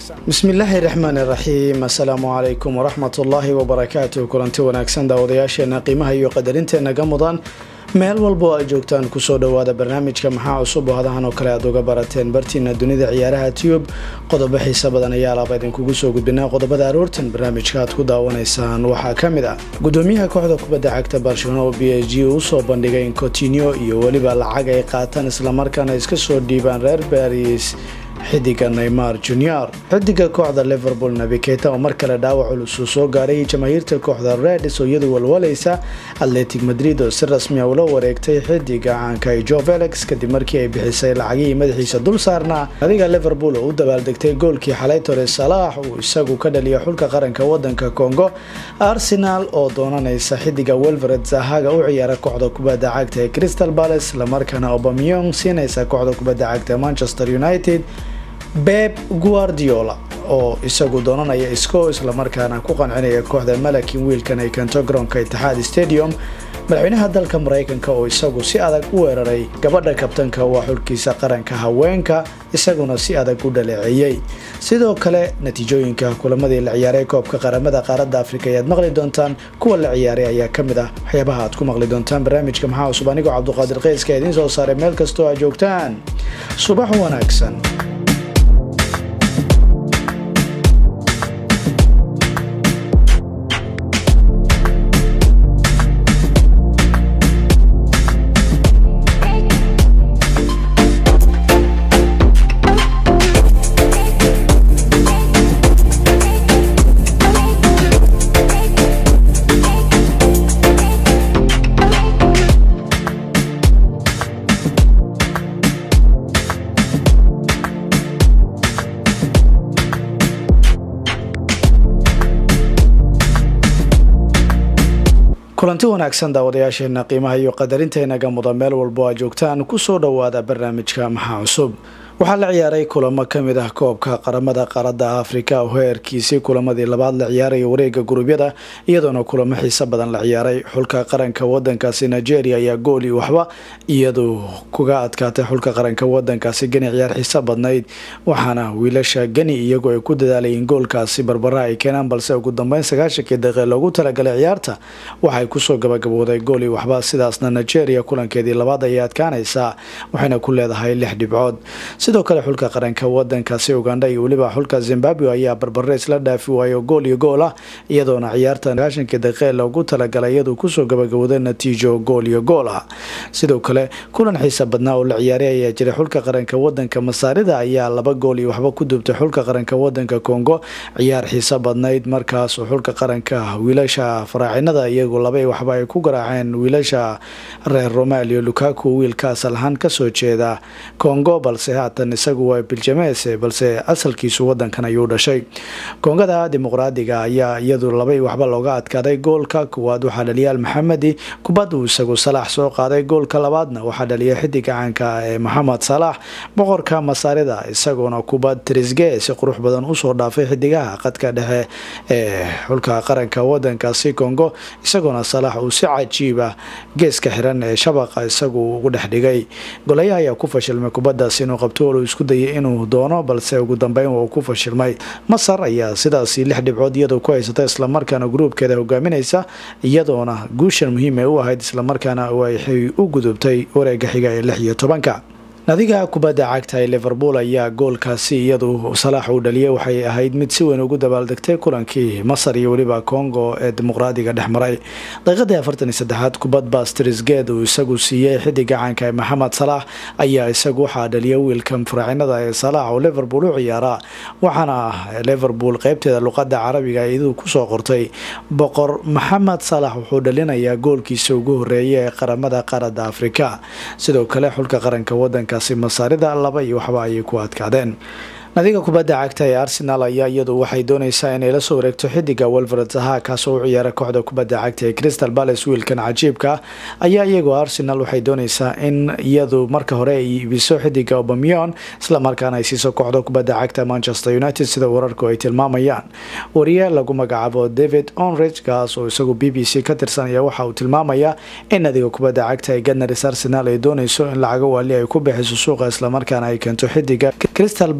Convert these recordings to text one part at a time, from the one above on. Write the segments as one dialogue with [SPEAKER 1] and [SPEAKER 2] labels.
[SPEAKER 1] wanaagsan
[SPEAKER 2] bismillaahi raxmaan iraxiim assalaamu calaykum waraxmat ullaahi wabarakaatu kulanti wanaagsan daawadayaasheena qiimaha iyo qadarinteena ga mudan meel walba oo aad joogtaan kusoo dhowaada barnaamijka maxaa cusub oo hadahan oo kale aad uga barateen bartiina dunida ciyaaraha tube qodobo xiisa badan ayaa laaba idinkugu soo gudbinaa qodobada aroortan barnaamijka aad ku daawanaysaan waxaa ka mid ah gudoomiyaha kooxda kubadda cagta barcelona oo b h g usoo bandhigay in cotinio iyo weliba lacag ay qaataan islamarkaana iska soo dhiibaan reer baris xidiga neymar junior xidiga kooxda liverpool nabiketa oo mar kale dhaawac culus uu soo gaaray jamaahiirta kooxda redis oo iyadu walwalaysa atletic madrid oo si rasmiya ula wareegtay xidiga caanka jo felix kadib markii ay bixisay lacagihii madaxiisa dul saarnaa adiga liverpool oo u dabaaldegtay goolkii xalay tore salaax uu isagu ka dhaliya xulka qaranka wadanka congo arsenal oo doonanaysa xidiga welvered zahaga u ciyaara kooxda kubadda cagta ee crystal palace islamarkaana obamyong siinaysa kooxda kubadda cagta ee manchester united beb guardiola oo isagu doonanaya isco islamarkaana ku qancinaya kooxda malakin wiilkan ay keento garoonka itixaad stadium madaxweynaha dalka mareykanka oo isagu si adag u weeraray gabadha kabtanka waa xulkiisa qaranka haweenka isaguna si adag u dhaleeceeyey sidoo kale natiijooyinka kulamadii la ciyaaray koobka qaramada qaaradda afrika ayaad maqli doontaan kuwa la ciyaaray ayaa ka mid ah waxyaabaha aad ku maqli doontaan barnaamijka maxaa cusub anigoo cabduqaadir qeyska idiin soo saaray meel kastoo aad joogtaan subax wanaagsan kulanti wanaagsan daawadayaasheena qiimaha iyo qadarinteena muda meel walbo aad joogtaan kusoo dhowaada barnaamijka maxaa cusub waxaa la ciyaaray kulamo kamid ah koobka qaramada qaaradda afrika oo heerkiisii kulamadii labaad la ciyaaraya wareega gurubyada iyadoona kulamo xiiso badan la ciyaaray xulka qaranka wadankaasi nigeria ayaa gooli waxba iyadu kuga adkaatay xulka qaranka wadankaasi geni ciyaar xiiso badnayd waxaana wiilasha geni iyagoo ay ku dadaalayeen goolkaasi barbara ay keenaan balse ugu dambeyn sagaashankii daqiiq loogu talagalay ciyaarta waxay kusoo gabagabooday gooli waxba sidaasna nigeria kulankeedii labaad ayay adkaanaysaa waxayna ku leedahay lix dhibcood sidoo kale xulka qaranka wadankaasi ugandha iyo weliba xulka zimbabwe ayaa barbare isla dhaafi waayo gool iyo gool ah iyadoona ciyaarta sagaashankii daqiiqe loogu talagalay iyaduu kusoo gabagabooday natiijo gool iyo gool ah sidoo kale kulan xiisa badnaa oo la ciyaaray ayaa jiray xulka qaranka wadanka masaarida ayaa laba gool iyo waxba ku dubtay xulka qaranka wadanka congo ciyaar xiiso badnayd markaas oo xulka qaranka wiilasha faraacinada iyagu laba waxba ay ku garaaceen wiilasha reer romalio lukaku wiilka asal ahaan kasoo jeeda congo balse haatan isagu waa biljameese balse asalkiisu wadankan ayuu dhashay koongada dimuqraadiga ayaa iyadu labay waxba looga adkaaday goolka kuwaad waxaa dhaliya maxamedi kubad uu isagu salaax soo qaaday goolka labaadna waxaa dhaliya xidiga caanka ee maxamed salaax boqorka masaarida isagoona kubad trisge si qurux badan usoo dhaafay xidigaha qadka dhexe ee xulka qaranka wadankaasi congo isagoona salaax uu si cajiiba geeska xiran ee shabaqa isagu ugu dhex dhigay golayaha ayaa ku fashilmay kubadaas inuu qabto uu isku dayay inuu doono balse ugu dambeyn uu ku fashilmay masar ayaa sidaasi lix dhibcood iyadoo ku haysata islamarkaana gruubkeeda hogaaminaysa iyadoona guushan muhiim ay u ahayd islamarkaana waxay u gudubtay wareega xiga ee lix iyo tobanka nadiga kubadda cagta ee liverpool ayaa goolkaasi iyadu salaax uu dhaliyay waxay ahayd mid si weyn ugu dabaaldegtay kulankii masar iyo weliba congo ee dimuqraadiga dhex maray daqiiqadii afartan iyo saddexaad kubad bastrisgeed uu isagu siiyey xidiga caanka ee maxamed salaax ayaa isagu waxaa dhaliya wiilkan faraacinada ee salaax oo liverpool u ciyaara waxaana liverpool qeybteeda luqada carabiga iyaduu kusoo qortay boqor maxamed salaax wuxuu dhalinayaa goolkiisa ugu horeeya ee qaramada qaaradda afrika sidoo kale xulka qaranka wadanka masaarida laba iyo waxba ayay ku adkaadeen nadiga kubadda cagta ee arsenal ayaa iyadu waxay dooneysaa inay la soo wareegto xidiga welvered zaha kaasoo u ciyaara kooxda kubadda cagta ee crystal palace wiilkan cajiibka ayaa iyagoo arsenal waxay dooneysaa in iyadu marka hore ay iibiso xidiga obamion islamarkaana ay siiso kooxda kubadda cagta manchester united sida wararku ay tilmaamayaan wariye lagu magacaabo david onrich kaas oo isagu b b c ka tirsanaya waxa uu tilmaamayaa in nadiga kubadda cagta ee ganars arsenal ay dooneyso in lacago waali ay ku bixiso suuqa islamarkaana ay keento xidiga crystal palace u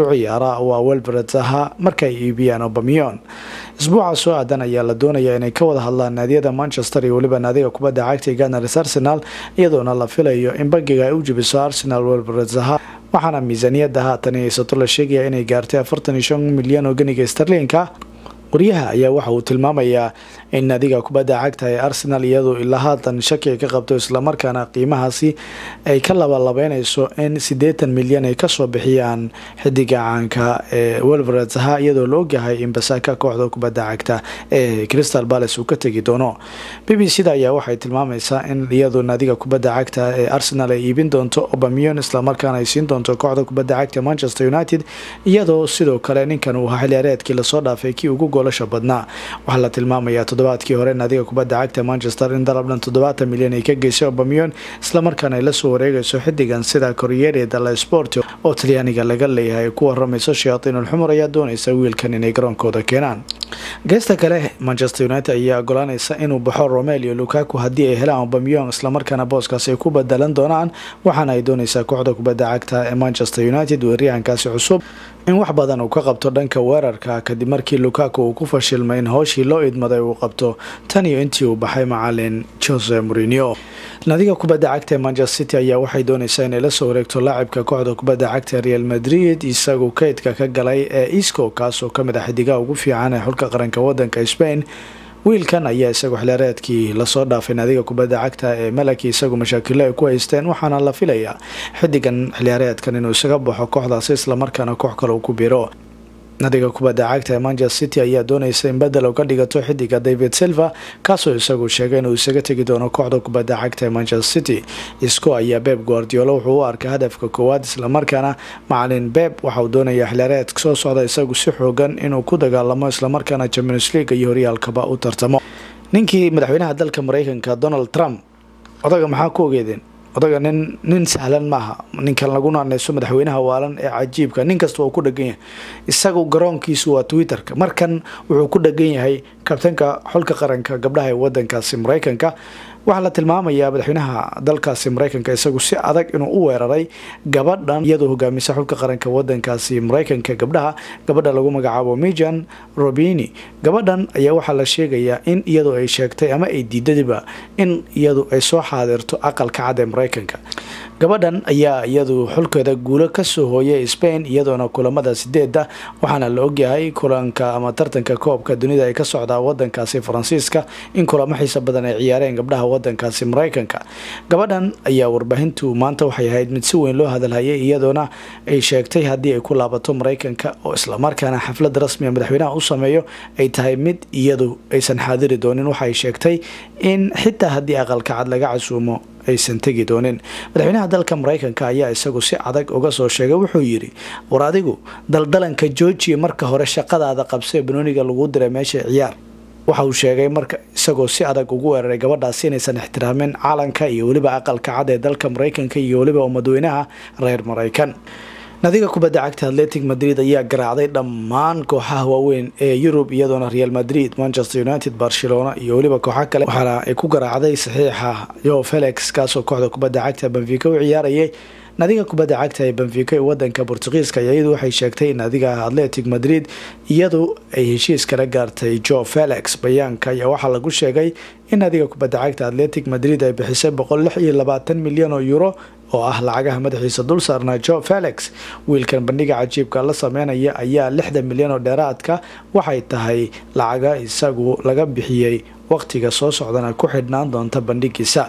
[SPEAKER 2] ciyaara waa welbred zaha markaay iibiyaan obamion isbuuca soo aadan ayaa la doonaya inay ka wada hadlaan naadiyada manchester iyo weliba naadiga kubadda cagta ganars arsenal iyadoona la filayo in bangiga ay u jibiso arsenal welbred zaha waxaana miisaaniyadda haatan haysato la sheegaya inay gaartay afartan iyo shan milyan oo ganiga starliinka qoryaha ayaa waxa uu tilmaamayaa in naadiga kubadda cagta ee arsenal iyadu ilaa haatan shaki ay ka qabto islamarkaana qiimahaasi ay ka labalabeynayso in siddeetan milyan ay kasoo bixiyaan xidiga caanka ee welveretha iyadoo la ogyahay in basaaka kooxda kubadda cagta ee crystal palace uu ka tegi doono b b c da ayaa waxay tilmaamaysaa in iyadu naadiga kubadda cagta ee arsenal ay iibin doonto obamion islamarkaana ay siin doonto kooxda kubadda cagta manchester united iyadoo sidoo kale ninkan uu ahaa xiliyaareedkii lasoo dhaafay kii ugu goolasha badnaa waxaa la tilmaamayaa toddobaadkii hore naadiga kubadda cagta manchester in dalabdhan toddobaatan milyan ay ka geysay obamion islamarkaana ay lasoo wareegayso xidigan sida corriere dalla sport oo talyaaniga laga leeyahay ku waramayso shayaatiinulxumur ayaa doonaysa wiilkan inay garoonkooda keenaan geesta kale manchester united ayaa ogolaanaysa inuu baxo romelio lukaku haddii ay helaan obamion islamarkaana booskaasi ay ku badalan doonaan waxaana ay doonaysaa kooxda kubadda cagta ee manchester united weeryahankaasi cusub in wax badan uu ka qabto dhanka weerarka kadib markii lukaku uu ku fashilmay in howshii loo idmaday uu qabto tan iyo intii uu baxay macalin jose morinio naadiga kubadda cagta ee manchester city ayaa waxay doonaysaa inay la soo wareegto laacibka kooxda kubadda cagta real madrid isagu kaydka ka galay ee isco kaasoo kamid ah xidigaha ugu fiican ee xulka qaranka wadanka spain wiilkan ayaa isagu xilaareedkii lasoo dhaafay naadiga kubadda cagta ee malaki isagu mashaakilo ay ku haysteen waxaana la filayaa xidigan xiliyaareedkan inuu isaga baxo kooxdaasi islamarkaana koox kale uu ku biro nadiga kubadda cagta ee manchester city ayaa doonaysa in bedel uga dhigato xidiga david silva kaasoo isagu sheegay inuu isaga tegi doono kooxda kubadda cagta ee manchester city isco ayaa beb guardiolo wuxuu u arkaa hadafka koowaad islamarkaana macalin beb waxauu doonaya xilaareed soo socda isagu si xoogan inuu ku dagaalamo islamarkaana champions league iyo horyaalkaba u tartamo ninkii madaxweynaha dalka mareykanka donald trump odaga maxaa ku ogeedeen odaga nin nin sahlan maaha ninkan lagu naaneyso madaxweynaha waalan ee cajiibka nin kasta waa ku dhagan yahay isagu garoonkiisu waa twitter-ka markan wuxuu ku dhagan yahay kabtanka xulka qaranka gabdhaha ee wadankaasi mareykanka waxaa la tilmaamayaa madaxweynaha dalkaasi mareykanka isagu si adag inuu u weeraray gabadhan iyadoo hogaamisa xulka qaranka wadankaasi mareykanka gabdhaha gabadha lagu magacaabo mijan robini gabadhan ayaa waxaa la sheegayaa in iyadu ay sheegtay ama ay diidadiba in iyadu ay soo xaadirto aqalka cad ee mareykanka gabadhan ayaa iyadu xulkeeda guulo kasoo hooyay spain iyadoona kulamada sideeda waxaana la ogyahay kulanka ama tartanka koobka dunida ay ka socdaa wadankaasi faransiiska in kulamo xiisa badan ay ciyaareen gabdhaha wadankaasi mareykanka gabadhan ayaa warbaahintu maanta waxay ahayd mid si weyn loo hadalhayay iyadoona ay sheegtay haddii ay ku laabato mareykanka oo islamarkaana xaflad rasmiga madaxweynaha u sameeyo ay tahay mid iyadu aysan xaadiri doonin waxay sheegtay in xitaa haddii aqalka cad laga casuumo aysan tegi doonin madaxweynaha dalka mareykanka ayaa isagu si adag uga soo sheegay wuxuu yidhi war adigu daldalanka joojiya marka hore shaqadaada qabsee banooniga lagu diray meesha ciyaar waxa uu sheegay marka isagoo si adag ugu weeraray gabadhaasi inaysan ixtiraamin calanka iyo weliba aqalka cad ee dalka mareykanka iyo weliba umadweynaha reer mareykan nadiga kubadda cagta atletic madrid ayaa garaacday dhammaan kooxaha waaweyn ee yurub iyadoona real madrid manchester united barcelona iyo weliba kooxa kale waxaana ay ku garaacday saxiixa yo felix kaasoo kooxda kubadda cagta benfica u ciyaarayay nadiga kubadda cagta ee benfica ee wadanka bortugiiska iyadu waxay sheegtay in nadiga atletic madrid iyadu ay heshiis kala gaartay jo felix bayaanka ayaa waxaa lagu sheegay in nadiga kubadda cagta atletic madrid ay bixisay boqol lix iyo labaatan milyan oo euro oo ah lacagaha madaxiisa dul saarnaa jo felix wiilkan bandhiga cajiibka la sameynaya ayaa lixdan milyan oo dheeraadka waxay tahay lacaga isagu laga bixiyey waqtiga soo socdana ku xidhnaan doonta bandhigiisa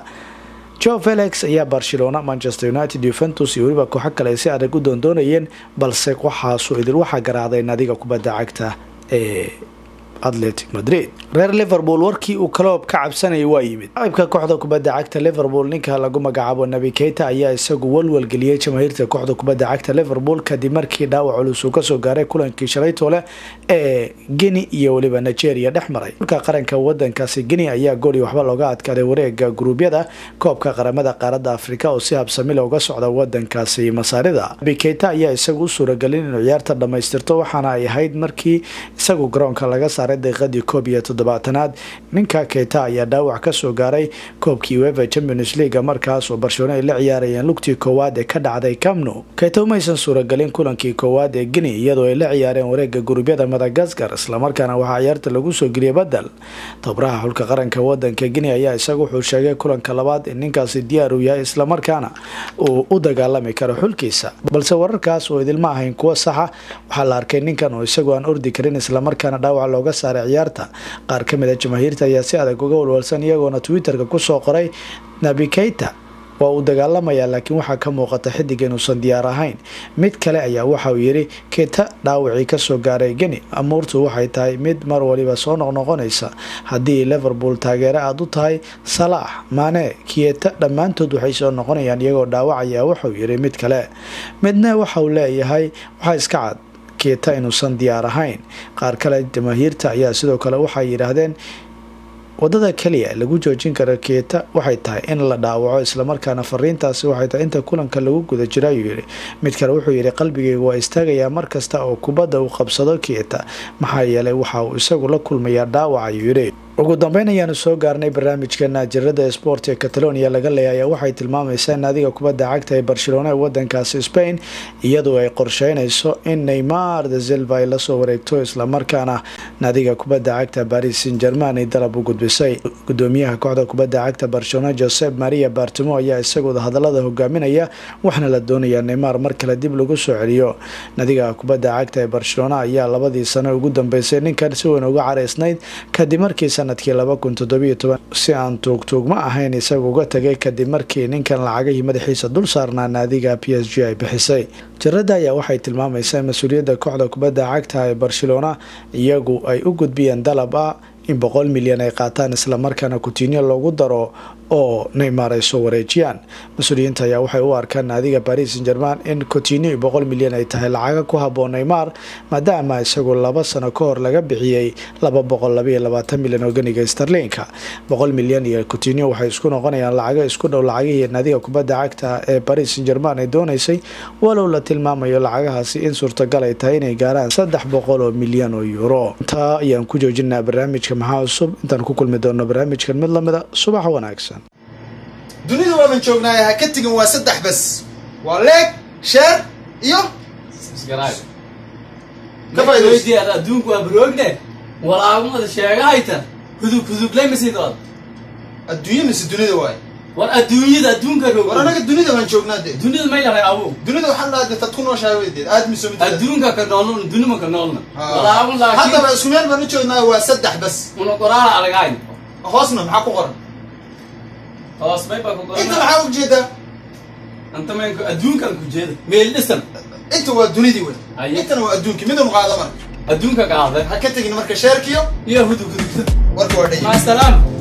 [SPEAKER 2] jo felix ayaa barcelona manchester united yuventus iyo weliba kooxo kale si adag u doondoonayeen balse waxaasu idil waxaa garaacday nadiga kubadda cagta ee atletic madrid reer liverpool warkii uu kaloob ka cabsanayay waa yimid laacibka kooxda kubadda cagta liverpool ninka lagu magacaabo nabi keita ayaa isagu walwalgeliyey jamaahiirta kooxda kubadda cagta liverpool kadib markii dhaawac culus uu kasoo gaaray kulankii shalaytoole ee guinea iyo weliba nigeria dhex maray xulka qaranka wadankaasi guinea ayaa gooli waxba looga adkaaday wareega guruubyada koobka qaramada qaaradda afrika oo si habsamila uga socda wadankaasi masaarida nabi keita ayaa isagu u suuragelin inuu ciyaarta dhamaystirto waxaana ay ahayd markii isagu garoonka laga saaray saaray daqiiqadii koob iyo toddobaatanaad ninka keita ayaa dhaawac kasoo gaaray koobkii uefa champions leaga markaas oo barcelona ay la ciyaarayeen lugtii koowaad ee ka dhacday camno keita umaysan suuragelin kulankii koowaad ee guinea iyadoo ay la ciyaareen wareega gurubyada madagaskar islamarkaana waxaa ciyaarta lagu soo geliyay badel tabraha xulka qaranka wadanka guinea ayaa isaga wuxuu sheegay kulanka labaad in ninkaasi diyaar uu yahay islamarkaana uu u dagaalami karo xulkiisa balse wararkaas oo idilma ahayn kuwo saxa waxaa la arkay ninkan oo isagoo aan ordi karin islamarkaana dhaawac looga saaray ciyaarta qaar ka mid a jamaahiirta ayaa si adag uga walwalsan iyagoona twitterka kusoo qoray nabi keita waa uu dagaalamayaa laakiin waxaa ka muuqata xidig inuusan diyaar ahayn mid kale ayaa waxa uu yidhi keita dhaawacii kasoo gaaray geni amuurtu waxay tahay mid mar waliba soo noqnoqonaysa haddii liverpool taageere aada u tahay salaax maane kieta dhammaantood waxay soo noqonayaan iyagoo dhaawacaya waxauu yidhi mid kale midna waxa uu leeyahay waxaa iska cad keeta inuusan diyaar ahayn qaar kale jamaahiirta ayaa sidoo kale waxay yidhaahdeen wadada keliya lagu joojin karo keeta waxay tahay in la dhaawaco islamarkaana fariintaasi waxay tahay inta kulanka lagu guda jira ayuu yidhi mid kale wuxuu yidhi qalbigayga waa istaagayaa mar kasta oo kubadda uu qabsado keeta maxaa yeelay waxa uu isagu la kulmayaa dhaawac ayuu yidhi ugu dambeyn ayaanu soo gaarnay barnaamijkeena jirada sport ee catalonia laga leeyahay waxay tilmaamaysaa in naadiga kubadda cagta ee barcelona ee wadankaasi spain iyadoo ay qorsheynayso in neymar de silva ay lasoo wareegto islamarkaana naadiga kubadda cagta paris saint german ay dalab u gudbisay gudoomiyaha kooxda kubadda cagta barcelona josep maria bartimo ayaa isagooda hadalada hogaaminaya waxna la doonayaa neymar mar kale dib lagu soo celiyo naadiga kubadda cagta ee barcelona ayaa labadii sano ugu dambeysay ninkan si weyn uga caraysnayd kadib markii sanadkii laba kun toddobiyo toban si aan tuugtuugma ahayn isaga uga tagay kadib markii ninkan lacagihii madaxiisa dul saarnaa naadiga p s g ay bixisay jarada ayaa waxay tilmaamaysaa mas-uuliyadda kooxda kubadda cagta ee barcelona iyagu ay u gudbiyeen dalab ah in boqol milyan ay qaataan islamarkaana kutinyo loogu daro oo neymar ay soo wareejiyaan mas-uuliyiinta ayaa waxay u arkaan naadiga paris saint german in cotinyo boqol milyan ay tahay lacaga ku haboon neymar maadaama isagu laba sano ka hor laga bixiyey laba boqol labaiyo labaatan milyan oo ganiga starlinka boqol milyan iyo cotinyo waxay isku noqonayaan lacago isku dhow lacagihii naadiga kubadda cagta ee paris saint german ay doonaysay walow la tilmaamayo lacagahaasi in suurtagal ay tahay inay gaaraan saddex boqol oo milyan oo euro intaa ayaan ku joojinaa barnaamijka maxaa cusub intaan ku kulmi doono barnaamijkan mid lamida subax wanaagsan
[SPEAKER 1] dunida waaban joognaaye ha ka tegin waa saddex bas waa leeg sheer iyo Ka faa'iidayso.
[SPEAKER 3] weydiyaad adduunku waa baroogne walaagumada sheegahayta hudub hudublay masidood
[SPEAKER 1] adduunye mise dunida waaye
[SPEAKER 3] war adduunyada adduunka roog
[SPEAKER 1] war anaga dunida baan joognaa dee
[SPEAKER 3] dunida may lahay abu
[SPEAKER 1] dunida waxaa la dee tad ku nooshahay weydeed aad miso mid
[SPEAKER 3] adduunka ka noolna dunima ka noolna walaagun laakiin
[SPEAKER 1] haddaba isku meel baan u joognaaye waa saddex bas
[SPEAKER 3] una qoraala aragayn
[SPEAKER 1] hoosna maxaa ku qoran
[SPEAKER 3] hoos may baa ku
[SPEAKER 1] inta
[SPEAKER 3] qorana
[SPEAKER 1] maxaa ujeedaa
[SPEAKER 3] anta maynku adduunkan ku jeeda meel dhisan
[SPEAKER 1] inta waa dunidii wey
[SPEAKER 3] Aye.
[SPEAKER 1] intana waa adduunki midun qaada marka
[SPEAKER 3] adduunka qaada
[SPEAKER 1] ha ka tegin marka sheerkiyo
[SPEAKER 3] iyo hudub hudubta
[SPEAKER 1] warka waa dhay
[SPEAKER 3] maasalaam